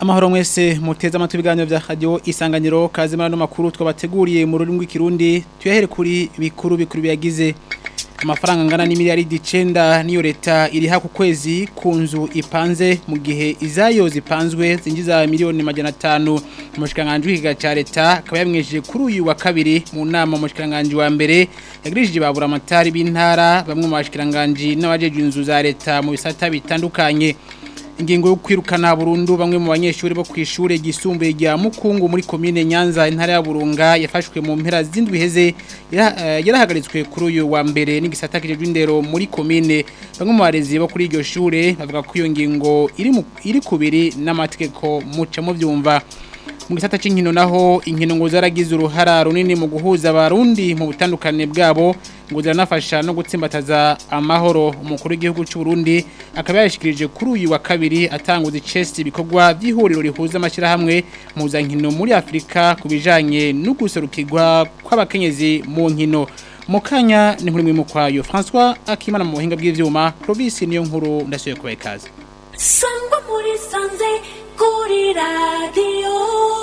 Amahoro mwese muteze amatwi ibiganiro vya radio isanganiro kazimana no makuru twabateguriye mu rurimi rw'ikirundi tuyahere kuri bikuru bikuru biyagize amafaranga ngana ni miliyaridi 9 niyo leta iriha ku kwezi ku nzu ipanze mu gihe izayo zipanzwe zinjiza miliyoni majana 5 umushikanganje w'ikiga ca leta akaba yamwejeje kuri uyu wa kabiri mu nama umushikanganje wa mbere yagirishije babura amatari b'intara bamwe mu bashikanganje n'abajeje inzu za leta mu bisata bitandukanye ingingo yo kwirukana burundu bamwe mu banyeshuri bo kwishure gisumbuye rya Mukungu muri commune Nyanza intara ya Burunga yafashwe mu mpera zindwi heze yarahagaritswe kuri uyu wa mbere n'igisata kijejwe indero muri commune bamwe mu barezi bo kuri iryo shure bavuga ko iyo ngingo iri iri kubiri n'amategeko muca mu byumva mu gisata cy'inkino naho inkino ngo zaragize uruhara runini mu guhuza abarundi mu butandukane bwabo ngo ziranafasha no gutsimbataza amahoro umukuru w'igihugu cy'u Burundi akaba yashikirije kuri uyu wa kabiri atanguza icesti ibikorwa by'ihuriro rihuza amashyirahamwe mpuzankino muri Afurika ku bijanye no guserukirwa kw'abakenyezi mu nkino mu kanya ni nkuru mu kwayo François Akimana mu buhinga bw'ivyuma Province niyo nkuru ndasuye kubaye kaze sangwa muri sanze kuri radiyo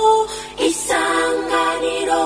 isanganiro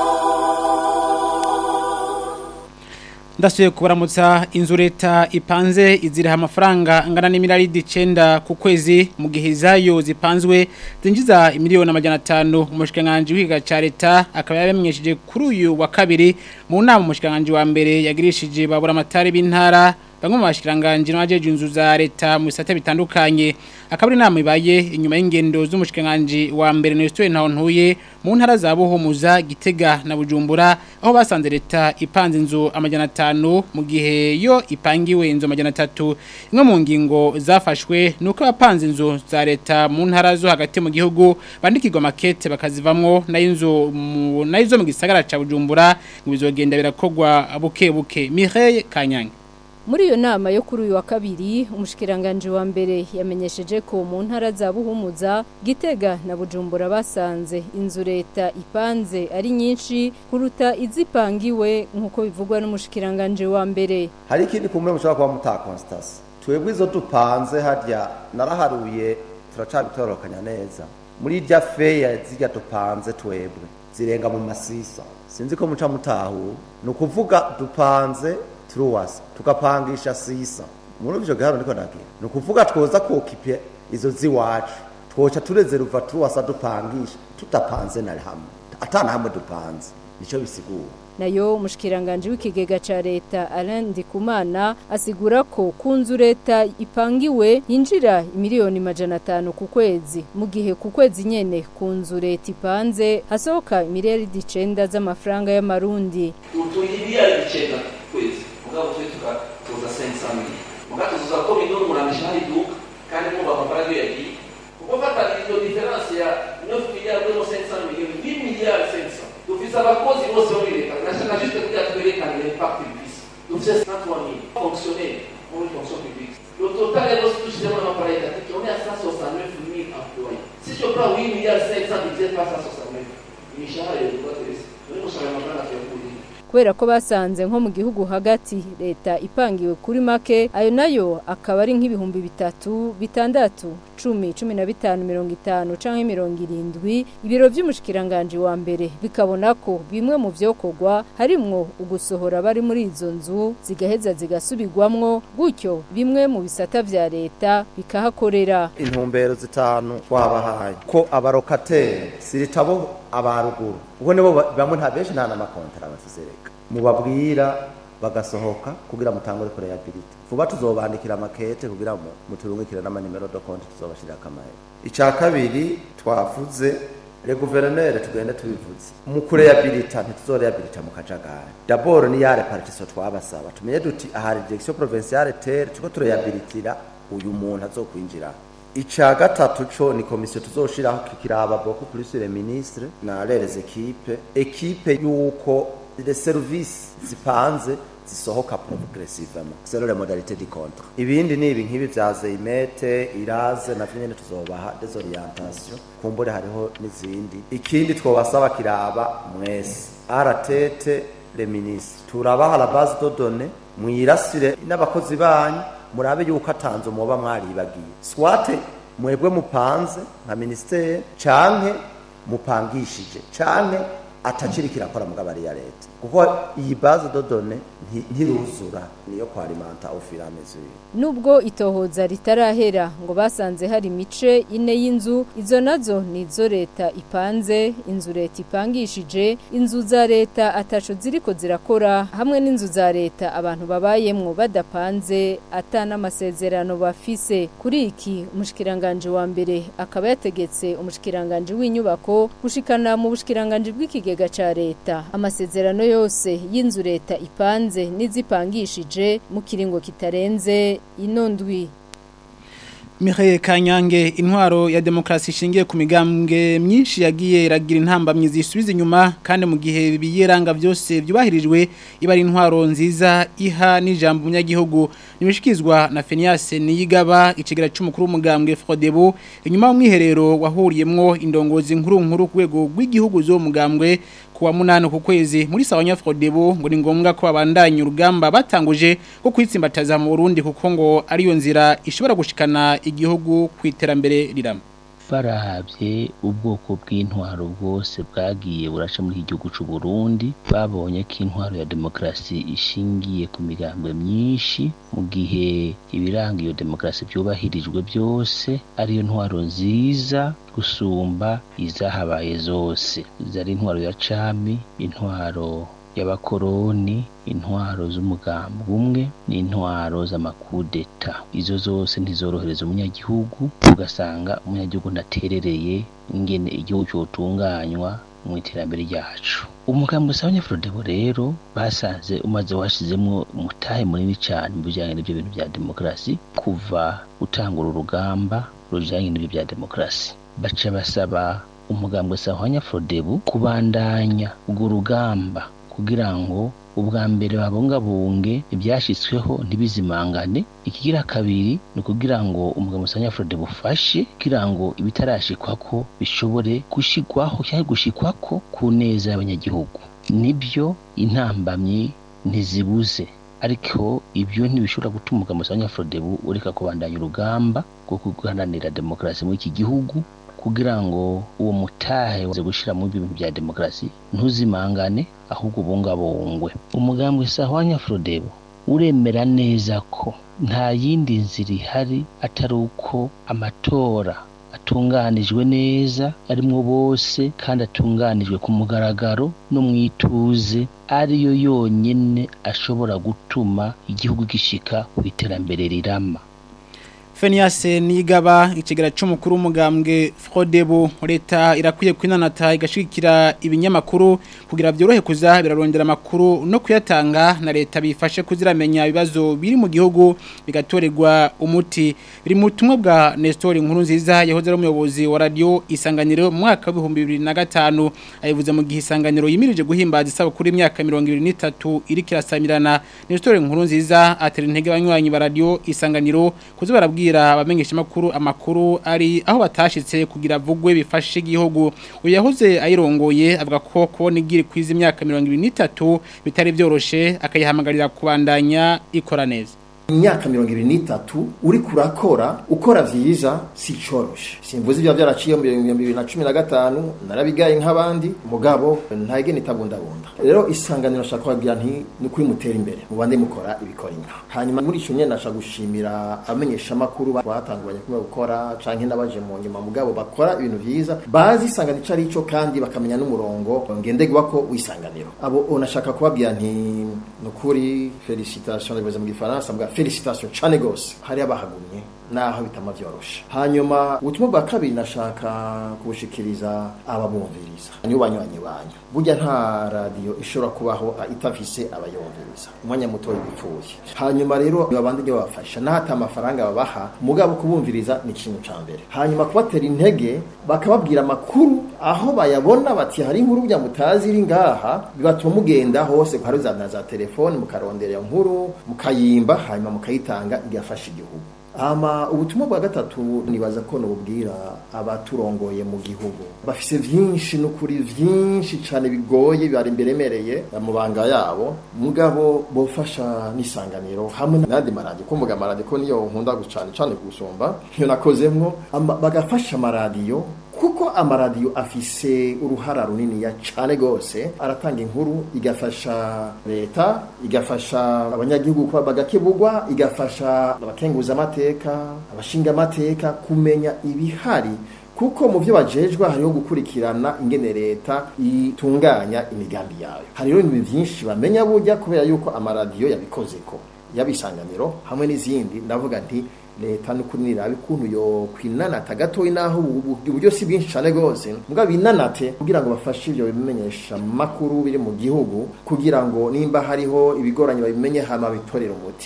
ndasuye kubaramutsa inzu leta ipanze iziriha amafaranga angana n'imiliyaridi icenda ku kwezi mu gihe izayo zipanzwe zinjiza miliyoni amajana atanu umushikiranganji w'ikiga ca leta akaba yabamenyesheje kuri uyu wa kabiri mu nama umushikiranganji wa mbere yagirishije babura amatari b'intara bamwe mu bashikiranganje n'abajeje inzu za leta mu bisate bitandukanye akabari inama ibaye inyuma y'ingendo z'umushikiranganje wa mbere Nestor Ntawontuye mu ntara za Buhumuza Gitega na Bujumbura aho basanze leta ipanze inzu amajana 5 mu gihe yo ipangiwe inzu amajana 3 imwe mu ngingo zafashwe nuko abapanze inzu za leta mu ntara zo hagati mu gihugu bandikirwa makete bakazivamwo na inzu na izo mu gisagara ca Bujumbura ngo bizogenda birakogwa buke buke Mireille Kanyange muri iyo nama yo kuri uyu wa kabiri umushikiranganje wa mbere yamenyesheje ko mu ntara za Buhumuza Gitega na Bujumbura basanze inzu leta ipanze ari nyinshi kuruta izipangiwe nkuko bivugwa n'umushikiranganje wa mbere hari ikindi kumwe mushobora kuba muta Constance twebwe izo dupanze harya naraharuye turacabitorokanya neza muri irya feya zijya dupanze twebwe zirenga mu masisa sinzi ko muca mutahu ni ukuvuga dupanze turuwasa tukapangisha sisa muri ivyo gihano niko nagira ni ukuvuga twoza kokipe izo ziwacu twoca turezeruva turuwasa dupangisha tutapanze na hamwe atana hamwe dupanze nico bisigura nayo umushikiranganje w'ikigega ca leta Alain Ndikumana asigura ko kunzu leta ipangiwe yinjira miliyoni majana atanu ku kwezi mu gihe ku kwezi nyene kunzu leta ipanze hasohoka miliyaridi icenda z'amafaranga y'amarundi utuyibiyari icenda kwezi mugabo twe tukatoza 500 mili mugabo tuzoza ko milioni muramisha hari duka kandi mwumva amafaranga iyo yagiye kuko fata iyo diferanse ya 9 miliyari no 500 miliyoni 10 miliyari 500 dufise abakozi bose bo muri leta nashaka juste kugira twerekane l'impact bifise dufise 103 mili fonctionnaire muri fonction publique le total rero tushizemo n'amafaranga y'itatu on est à 169 mille employés si je prends 8 miliyari 500 divisé par 169 imishahara yo twese turi gushaka amafaranga tuyakuriye kubera ko basanze nko mu gihugu hagati leta ipangiwe kuri make ayo nayo akaba ari nk'ibihumbi bitatu bitandatu cumi cumi na bitanu mirongo itanu canke mirongo irindwi ibiro vy'umushikiranganje wa mbere bikabona ko bimwe mu vyokorwa harimwo ugusohora bari muri izo nzu zigaheza zigasubirwamwo gutyo bimwe mu bisata vya leta bikahakorera intumbero zitanu twabahaye ko abarokateri siritabo abaruguru ubwo nibo bamwe nta benshi nta n'amakontara bafise reka mubabwira bagasohoka kugira mutangure kureyabilite vuba tuzobandikira makete kugira mu muturungikire n'amanimero do konti tuzobashirira akamahera ica kabiri twavuze le guverineri tugende tubivuze mu kureyabilita ntituzoreyabilita mu kajagari dabord ni ya repartition twabasaba tumenye duti ahari direction provinciale terre tuko tureyabilitira uyu muntu azokwinjira ica gatatu co ni komisiyo tuzoshiraho kikiraba boko kuri sur ministre na les equipe equipe yuko les services zipanze zisohoka progressivement c'est la modalité du contrat ibindi ni ibi nkibi vya zeimete iraze na nyene tuzobaha des orientation kumbure hariho n'izindi ikindi twobasaba kiraba mwese aratete le ministre turabaha la base de données mwirasire n'abakozi banyu murabe yuko atanze umuba mwaribagiye swate mwebwe mupanze nka ministere canke mupangishije canke ataciri kirakora mugabo ari ya leta kuko iyi base de données nti- ntiruzura niyo kwa alimenta au fur et à mesure Nubwo itohoza ritarahera ngo basanze hari imice ine y'inzu izo nazo ni izo leta ipanze inzu leta ipangishije inzu za leta ataco ziriko zirakora hamwe n'inzu za leta abantu babayemwo badapanze ata n'amasezerano bafise kuri iki umushikiranganje wa mbere akaba yategetse umushikiranganje w'inyubako gushikana mu bushikiranganje bw'ikigega ca leta amasezerano yose y'inzu leta ipanze n'izipangishije mu kiringo kitarenze ino ndwi Mihaye Kanyange intwaro ya demokrasi ishingiye ku migambwe myinshi yagiye iragira intambamyi zisubiza inyuma kandi mu gihe biyeranga byose byubahirijwe iba ari intwaro nziza iha n'ijambo munyagihugu nimishikizwa na Fenias Niyigaba ikigera cy'umukuru w'umugambwe Frodebo inyuma y'umwiherero wahuriyemwo indongozi nkuru nkuru ku rwego rw'igihugu zo mugambwe kuwa munani ku kwezi muri sawanya Frodebo ngo ni ngombwa ko abandanya urugamba batanguje ko kwitsimbataza mu Burundi kuko ngo ariyo nzira ishobora gushikana igihugu ku iterambere rirama barahabye ubwoko bw'intwaro bwose bwagiye buraca muri iki gihugu cy'u Burundi babonye ko intwaro ya demokarasi ishingiye ku migambwe myinshi mu gihe ibiranga iyo demokarasi byubahirijwe byose ariyo ntwaro nziza gusumba izahabaye zose zari intwaro ya cami intwaro y'abakoroni intwaro z'umugambwe umwe n'intwaro z'amakudeta izo zose ntizorohereza umunyagihugu ugasanga umunyagihugu ntaterereye ingene igihugu cyotunganywa mu iterambere ryacu umugambi usaba nyafrodebo rero basanze umaze washizemwo umutahe munini cyane mu bijyanye n'ibyo bintu bya demokarasi kuva utangura urugamba rujyanye n'ibyo bya demokarasi baca basaba umugambi usaba nyafrodebo kubandanya urwo rugamba kugira ngo ubwa mbere babungabunge ibyashyizweho ntibizimangane ikigira kabiri ni ukugira ngo umugabo usanga Frode bufashe kugira ngo ibitarashikwako bishobore gushigwaho cyangwa gushikwako ku neza y'abanyagihugu nibyo intambamyi ntizibuze ariko ibyo ntibishobora gutuma umugabo usanga Frode ureka kubandanya urugamba rwo guharanira demokarasi muri iki gihugu kugira ngo uwo mutahe waze gushira mu bintu bya demokarasi ntuzimangane ahubwo bungabungwe umugambwe sahwanya Frodebo uremera neza ko nta yindi nzira ihari atari uko amatora atunganijwe neza arimwo bose kandi atunganijwe ku mugaragaro no mu ituze ariyo yonyine ashobora gutuma igihugu gishika ku iterambere rirama Fenias Nigaba ikigera cy'umukuru w'umugambwe Frodebo leta irakwiye kwinanata igashikira ibinyamakuru kugira byorohe kuza birarondera amakuru no kuyatanga na leta bifashe kuziramenya ibibazo biri mu gihugu bigatorerwa umuti biri mu butumwa bwa Nestor Nkuru nziza yahoze ari umuyobozi wa radio isanganiro mu mwaka wa 2005 ayivuze mu gihe isanganiro yimirije guhimbaza isabukuru y'imyaka 23 iri kirasamirana Nestor Nkuru nziza atera intege abanywanyi ba radio isanganiro kuzi barabwira abamenyesha makuru amakuru ari aho batashitse kugira vugwe bifashe igihugu uyahoze ayirongoye avuga ko kubona igiri kwiza imyaka 23 bitari byoroshe akayihamagarira kubandanya ikora neza imyaka mirongo ibiri n'itatu uri kurakora ukora vyiza si coroshe simvuze ibyo byaraciye mu bihumbi bibiri na cumi na gatanu narabigaye nk'abandi mugabo ntagene itabundabunda rero isanganiro nashaka kubabwira nti ni kuri mutera imbere mubande mukora ibikora inka hanyuma muri ico nyene nashaka gushimira abamenyesha makuru batanguranye kumwe gukora canke n'abaje mu nyuma mugabo bakora ibintu vyiza bazi isanganiro ico ari ico kandi bakamenya n'umurongo ngenderwa ko wisanganiro abo nashaka kubabwira nti nukuri felicitation ndabivuze mu gifaransa mbwa felicitation cane gose hari abahagumye naho bitama vyoroshe hanyuma ubutumwa bwa kabiri nashaka kubushikiriza ababumviriza nyubanywanyi banyu burya nta radio ishobora kubaho itafise abayumviriza umwanya muto bipfuye hanyuma rero babandi nyo babafasha nahata amafaranga babaha mugabo kubumviriza ni ikintu ca mbere hanyuma kubatera intege bakababwira amakuru aho bayabona bati hari inkuru bya mutazi iri ngaha bibatuma mugenda hose hari za za telefone mukarondera iyo nkuru mukayimba hanyuma mukayitanga igafasha igihugu ama ubutumwa bwa gatatu nibaza ko nubwira abaturongoye mu gihugu bafise vyinshi n'ukuri vyinshi cane bigoye bari imberemereye mu banga yabo mugabo bofasha n'isanganiro hamwe n'andi maradiyo ko mvuga amaradiyo ko niyo nkunda cane cane gusumba iyo nakozemwo ama- bagafasha amaradiyo kuko amaradiyo afise uruhara runiniya cane gose aratanga inkuru igafasha leta igafasha abanyagihugu kuba bagakebugwa igafasha abakenguza amateka abashinga amateka kumenya ibihari kuko mu byo bajejwe hariho gukurikirana ingene leta itunganya imigambi yayo hariho ibintu byinshi bamenya burya kubera yuko amaradiyo yabikozeko yabisanganiro hamwe n'izindi ndavuga nti leta n'ukuri nirabe ukuntu yo kwinanata gatoyi naho ubu- uburyo si bwinshi cyane rwose mugabo binanate kugira ngo bafashe ibyo bimenyesha makuru biri mu gihugu kugira ngo nimba hariho ibigoranye babimenye hama bitorere umuti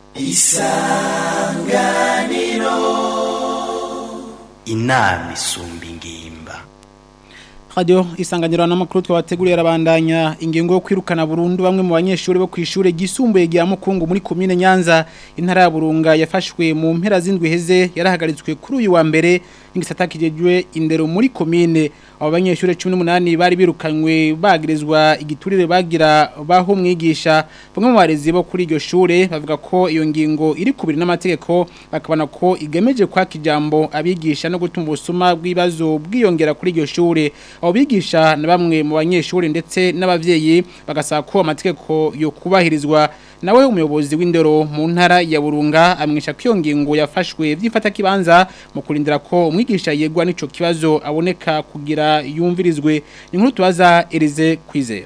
inama isumba ingimba Radio isanganiro n'amakuru twabateguriye arabandanya ingingo yo kwirukana burundu bamwe mu banyeshuri bo kwishure gisumbuye rya Mukungu muri commune Nyanza intara ya Burunga yafashwe mu mpera z'indwi heze yarahagaritswe kuri uyu wa mbere n'ingisata kijejwe indero muri commune abo banyeshuri 18 bari birukanywe bagirizwa igiturire bagira baho mwigisha bamwe mu barezi bo kuri iryo shure bavuga ko iyo ngingo iri kubiri n'amategeko bakabona ko igemeje kwa kijambo abigisha no gutuma ubusuma bw'ibibazo bwiyongera kuri iryo shure abo bigisha na bamwe mu banyeshuri ndetse n'abavyeyi bagasaba ko amategeko yo kubahirizwa nawe umuyobozi w'indero mu ntara ya Burunga amwisha ko iyo ngingo yafashwe vyifata kibanza mu kurindira ko umwigisha yegwa n'ico kibazo aboneka kugira yumvirizwe inkuru tubaza Elize kwizera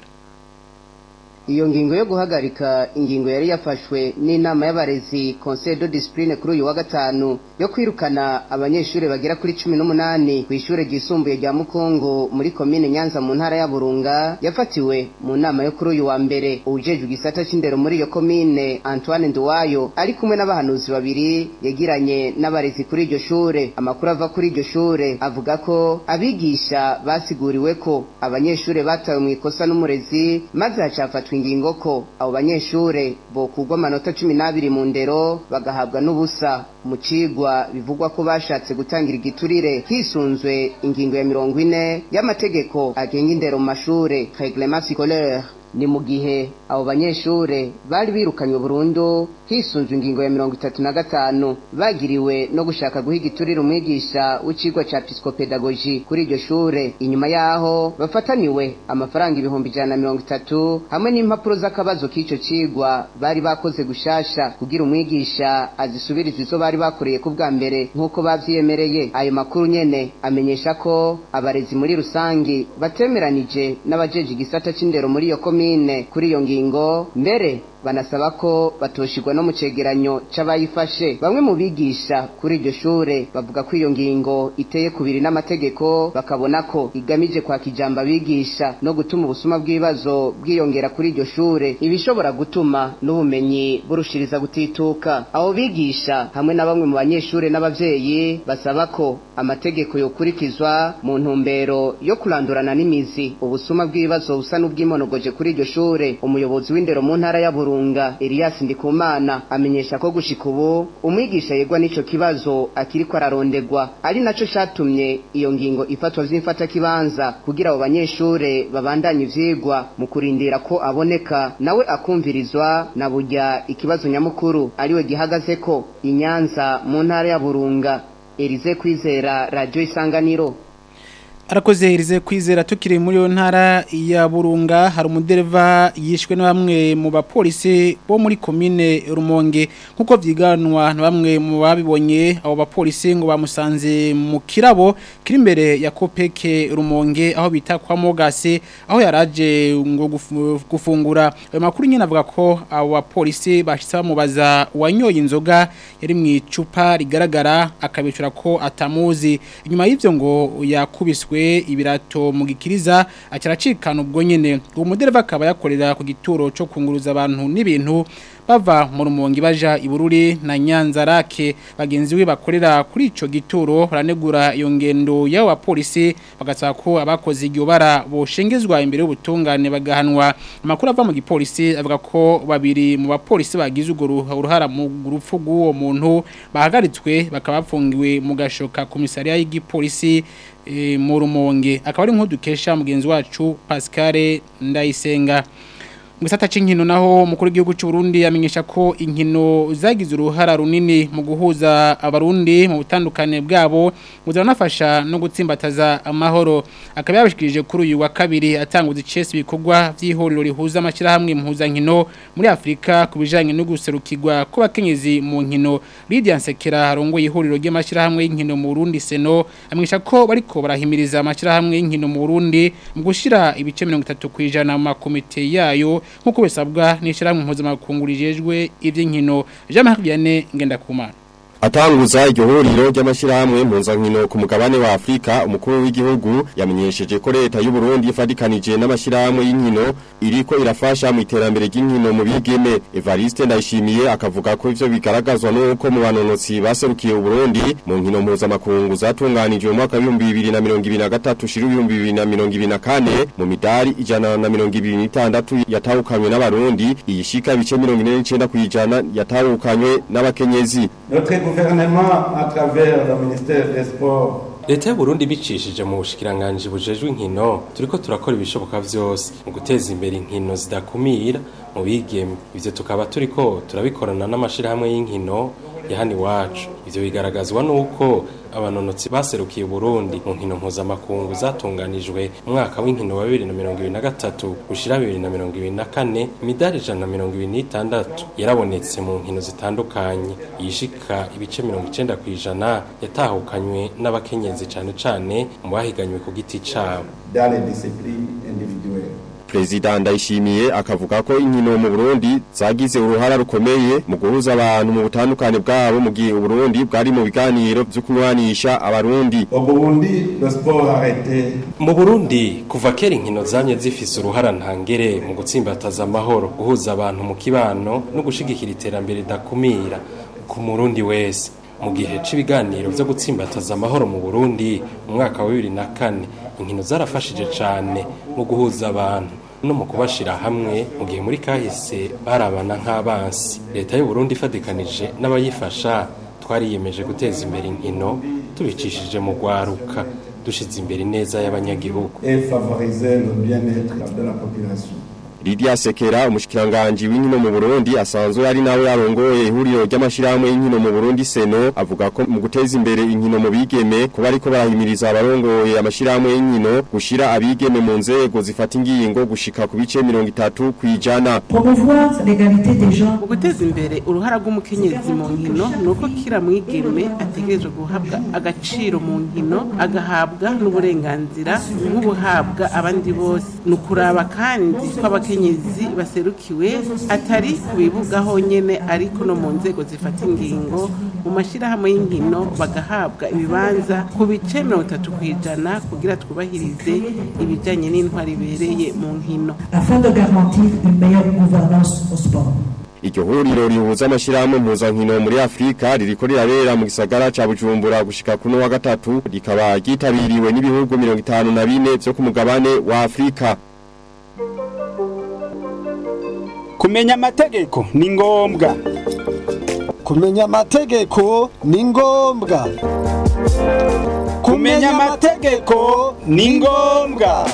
Iyo ngingo yo guhagarika ingingo yari yafashwe n'inama y'abarezi Conseil de Discipline kuri uyu wa gatanu yo kwirukana abanyeshuri bagera kuri 18 ku ishure ryisumbuye rya Mukongo muri commune Nyanza mu ntara ya Burunga yafatiwe mu nama yo kuri uyu wa mbere ujejwe igisata c'indero muri iyo commune Antoine Nduwayo ari kumwe n'abahanuzi babiri yagiranye n'abarezi kuri iryo shure amakuru ava kuri iryo shure avuga ko abigisha basiguriwe ko abanyeshure batawe mu ikosa n'umurezi maze hacafatwa ingingo ko abo banyeshure bokugwa amanota cumi n'abiri mu ndero bagahabwa n'ubusa mu cigwa bivugwa ko bashatse gutangira igiturire hisunzwe ingingo ya mirongo ine y'amategeko agenga indero mu mashure reglement scolaire ni mu gihe abo banyeshure bari birukanywe burundu hisunzwe ingingo ya mirongo itatu na gatanu bagiriwe no gushaka guha igiturire umwigisha w'icigwa ca psikopedagogi kuri iryo shure inyuma yaho bafataniwe amafaranga ibihumbi ijana na mirongo itatu hamwe n'impapuro z'akabazo k'ico cigwa bari bakoze gushasha kugira umwigisha azisubirize izo bari bakoreye ku bwa mbere nk'uko bavyiyemereye ayo makuru nyene amenyesha ko abarezi muri rusangi batemeranije n'abajeje igisata c'indero muri iyo komine kuri iyo ngingo mbere banasaba ko batoshirwa no mu cegeranyo c'abayifashe bamwe mu bigisha kuri iryo shure bavuga ko iyo ngingo iteye kubiri n'amategeko bakabona ko igamije kwa kijamba abigisha no gutuma ubusuma bw'ibibazo bwiyongera kuri iryo shure ibishobora gutuma n'ubumenyi burushiriza gutituka abo bigisha hamwe na bamwe mu banyeshure n'abavyeyi basaba ko amategeko yokurikizwa mu ntumbero yo kurandurana n'imizi ubusuma bw'ibibazo busa n'ubwimonogoje kuri iryo shure umuyobozi w'indero mu ntara ya Burunga Elias Ndikumana amenyesha ko gushika ubu umwigisha yegwa n'ico kibazo akiriko ararondegwa ari naco catumye iyo ngingo ifatwa vy'imfata kibanza kugira abo banyeshure babandanye ivyigwa mu kurindira ko aboneka nawe akumvirizwa na burya ikibazo nyamukuru ariwe gihagaze ko inyanza mu ntara ya Burunga Elize kwizera radio isanganiro Arakoze Elize kwizera tukiri muri yo ntara ya Burunga hari umudereva yishwe na bamwe mu bapolisi bo muri commune Rumonge nkuko vyiganwa na bamwe mu babibonye abo bapolisi ngo bamusanze mu kirabo kiri imbere ya Kopeke Rumonge aho bita kwa Mogase aho yaraje ngo gufu- gufungura ayo makuru nyine avuga ko abo bapolisi bashitse bamubaza wanyoye inzoga yari mu icupa rigaragara akabicura ko atamuzi inyuma y'ivyo ngo yakubiswe ibirato mu gikiriza acaracikana ubwo nyene uwo mudereva akaba yakorera ku gituro cyo kunguruza abantu n'ibintu bava mu rumongi baja ibururi na nyanza rake bagenzi we bakorera kuri ico gituro baranegura iyo ngendo y'abo bapolisi bagasaba ko abakoze iryo bara boshengezwa imbere y'ubutungane bagahanwa amakuru ava mu gipolisi avuga ko babiri mu bapolisi bagize urwo ruha- uruhara mu rupfu rw'uwo muntu bahagaritswe bakaba bafungiwe mu gashoka komisariya y'igipolisi eh, mu rumonge akaba ari nk'udukesha mugenzi wacu Pascal Ndayisenga mu gisata cy'inkino naho umukuru w'igihugu cy'u Burundi yamenyesha ko inkino zagize uruhara runini mu guhuza abarundi mu butandukane bwabo buzanafasha no gutsimbataza amahoro akaba yabishikirije kuri uyu wa kabiri atanguza icese ibikorwa by'ihuriro rihuza amashyirahamwe mpuzankino muri Afurika ku bijanye no guserukirwa kw'abakenyezi mu nkino Lydia Nsekera harongoye ihuriro ry'amashyirahamwe y'inkino mu Burundi Seno amenyesha ko bariko barahimiriza amashyirahamwe y'inkino mu Burundi mu gushira ibice 30 kwijana mu makomite yayo nkuko bisabwa n'ishyirahamwe mpuzamakungu rijejwe iby'inkino Jean-Marie Vianney Ngendakumana Atanguza iryo huriro ry'amashyirahamwe mpuzankino ku mugabane wa Afrika umukuru w'igihugu yamenyesheje ko leta y'u Burundi ifadikanije n'amashyirahamwe y'inkino iriko irafasha mu iterambere ry'inkino mu bigeme Evariste Ndayishimiye akavuga ko ivyo bigaragazwa nuko mu banonotsi baserukiye u Burundi mu nkino mpuzamakungu zatunganijwe mu mwaka wa 2023 shiri 2024 mu midari ijana na 26 yatahukanywe n'abarundi iyishika bice 49 kwijana yatahukanywe n'abakenyezi Notre gouvernement, à travers le ministère des Sports, leta y'uburundi bicishije mu bushikiranganji bujejwe inkino turiko turakora ibishoboka vyose mu guteza imbere inkino zidakumira mu bigeme ivyo tukaba turiko turabikorana n'amashirahamwe y'inkino ya hano iwacu ivyo bigaragazwa n'uko abanonotsi baserukiye Burundi mu nkino mpuzamakungu zatunganijwe mu mwaka w'inkino wa 2023 gushira 2024 imidari ijana na mirongo ibiri n'itandatu yarabonetse mu nkino zitandukanye yishika ibice mirongo icenda kw'ijana yatahukanywe n'abakenyezi cane cane mu bahiganywe ku giti cabo dans les disciplines individuelles. Prezida Ndayishimiye akavuga ko inkino mu Burundi zagize uruhara rukomeye mu guhuza abantu mu butandukane bwabo mu gihe Burundi bwari mu biganiro byo kunywanisha abarundi. Au Burundi, le sport a été mu burundi kuva kera inkino zamye zifise uruhara ntangere mu gutsimbataza amahoro guhuza abantu mu kibano no gushigikira iterambere ridakumira ku murundi wese mu gihe c'ibiganiro vyo gutsimbataza amahoro mu burundi mu mwaka wa bibiri na kane inkino zarafashije cane mu guhuza abantu no mu kubashira hamwe mu gihe muri kahise barabana nk'abansi leta y'u Burundi ifadikanije n'abayifasha twariyemeje guteza imbere inkino tubicishije mu gwaruka dushize imbere neza y'abanyagihugu et favoriser le bien-être de la population. Lydia Sekera umushikiranganje w'inkino mu Burundi asanzwe ari nawe yarongoye ihuriro ry'amashirahamwe y'inkino mu Burundi Seno avuga ko mu guteza imbere inkino mu bigeme kuba ariko barahimiriza abarongoye amashirahamwe y'inkino gushira abigeme mu nzego zifata ingingo gushika ku bice 30 kwijana promouvoir l'égalité des genres mu guteza imbere uruhara rw'umukenyezi mu nkino ni uko kira mwigeme ategerezwa guhabwa agaciro mu nkino agahabwa n'uburenganzira nk'ubuhabwa abandi bose ni ukuraba kandi ko abakenyezi baserukiwe atari ku bibuga honyine ariko no mu nzego zifata ingingo mu mashyirahamwe y'inkino bagahabwa ibibanza ku bice mirongo itatu ku ijana kugira twubahirize ibijyanye n'intwari ibereye mu nkino afin de garantir une meilleure gouvernance au sport. Iryo huriro rihuza amashirahamwe mpuzankino muri Afrika ririko rirabera mu gisagara ca Bujumbura gushika kuno wa gatatu rikaba ryitabiriwe n'ibihugu 54 vyo ku mugabane wa Afrika. kumenya amategeko ni ngombwa kumenya amategeko ni ngombwa kumenya amategeko ni ngombwa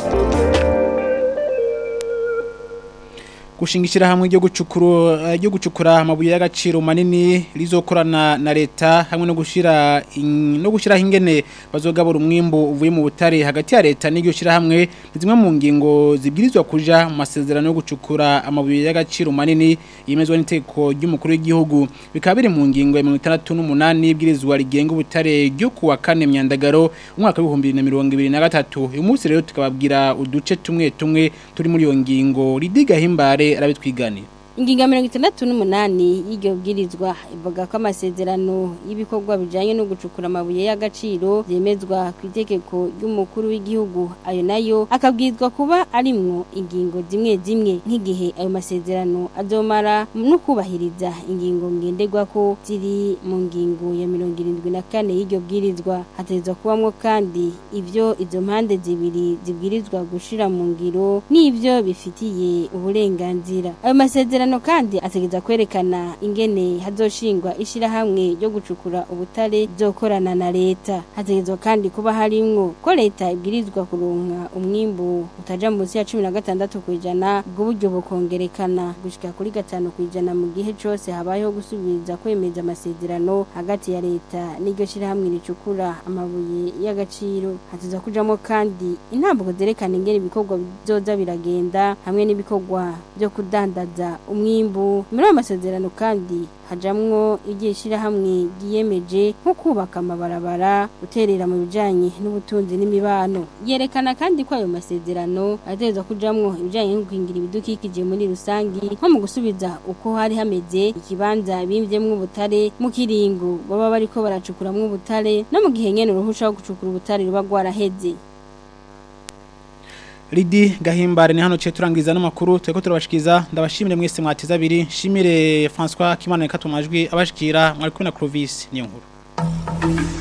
gushinga ishyirahamwe ryo gucukura ryo gucukura amabuye y'agaciro manini rizokorana na leta hamwe no gushira in- no gushiraho ingene bazogabura umwimbo uvuye mu butare hagati ya leta n'iryo shyirahamwe ni zimwe mu ngingo zibwirizwa kuja mu masezerano yo gucukura amabuye y'agaciro manini yemezwa n'iteko ry'umukuru w'igihugu bikaba biri mu ngingo ya 68 y'ibwirizwa rigenga ubutare ryo kuwa kane myandagaro umwaka w'ibihumbi bibiri na mirongo ibiri na gatatu uyu munsi rero tukababwira uduce tumwe tumwe turi muri iyo ngingo ridiga himbare arabitwiganira ingingo ya mirongo itandatu n'umunani y'iryo bwirizwa ivuga ko amasezerano y'ibikorwa bijanye no gucukura amabuye y'agaciro byemezwa ku itegeko ry'umukuru w'igihugu ayo nayo akabwirizwa kuba arimwo ingingo zimwe zimwe nk'igihe ayo masezerano azomara no kubahiriza ingingo ngenderwako ziri mu ngingo ya mirongo irindwi na kane y'iryo bwirizwa hategerezwa kubamwo kandi ivyo izo mpande zibiri zibwirizwa gushira mu ngiro n'ivyo bifitiye uburenganzira ayo masezerano kandi ategereza kwerekana ingene hazoshingwa ishirahamwe ryo gucukura ubutare zokorana na leta hategerezwa kandi kuba harimwo ko leta ibwirizwa kuronka umwimbu utaja munsi ya cumi na gatandatu kw'ijana ubwo buryo bukongerekana gushika kuri gatanu kw'ijana mu gihe cose habayeho gusubiriza kwemeza amasezerano hagati ya leta n'iryo shirahamwe ricukura amabuye y'agaciro hategerezwa kujamo kandi intambuko zerekana ingene ibikorwa bizoza biragenda hamwe n'ibikorwa byo kudandaza umwimbu muri ayo masezerano kandi hajamwo igihe shirahamwe ryiyemeje nko kubaka amabarabara guterera mu bijanye n'ubutunzi n'imibano yerekana kandi ko ayo masezerano ategerezwa kujamwo ibijanye no gukingira ibidukikije muri rusangi nko mu gusubiza uko hari hameze ikibanza bimvyemwo ubutare mu kiringo baba bariko baracukuramwo ubutare no mu gihe nyene uruhusha rwo gucukura ubutare ruba rwaraheze Lidi gahimbare ni hano cye turangiza n'amakuru tureko turabashikiza ndabashimire mwese mwateza abiri shimire François Kimana katumajwi abashikira mwari kumwe na Clovis niyo nkuru